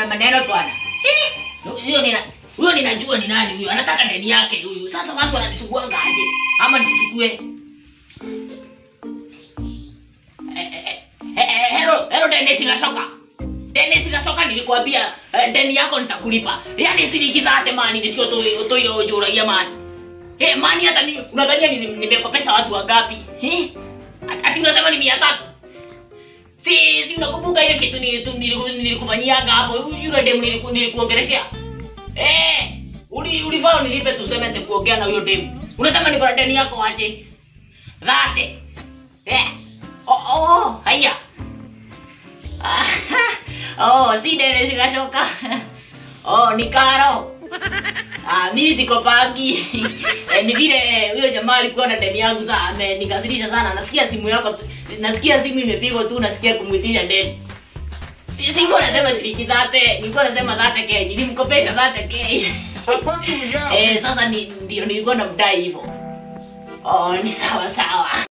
ma- maneno bwana. Eh, Huyo nina huyo ninajua ni nani huyo. Anataka deni yake huyu. Sasa watu wananisuguanga aje? Ama nisichukue? Eh, eh, eh, eh, Hello, hello Dennis Gasoka. Dennis Gasoka nilikwambia eh, deni yako nitakulipa. Yaani silikizate mani nisio tu tu ile ujuragia mani. Eh, mani hata ni unadhania ni- nimekopesha watu wangapi? Eh? Ati unasema ni 300. Si si unakumbuka ile kitu ni tu niliku- nilikufanyiaga hapo yule demu niliku- nilikuongeleshea. Eh, uli ulifaa nilipe tuseme nikuongea na huyo demu. Unasema ni deni yako aje? Dhate. Eh. Oh, oh, haya. Ah, oh, si Dennis Gasoka. Oh, ni Karo. Ah, mimi siko pangi. eh, ni vile huyo jamaa alikuwa na deni yangu sana, amenikasirisha sana. Nasikia simu yako, tu- nasikia simu imepigwa tu, nasikia kumwitisha deni. Si- Sikuwa nasema shilingi dhate, nilikuwa nasema dhate ke, nilimkopesha dhate ke. Hapana, ya. eh, sasa ni ndio nilikuwa namdai hivyo. Oh, ni sawa sawa.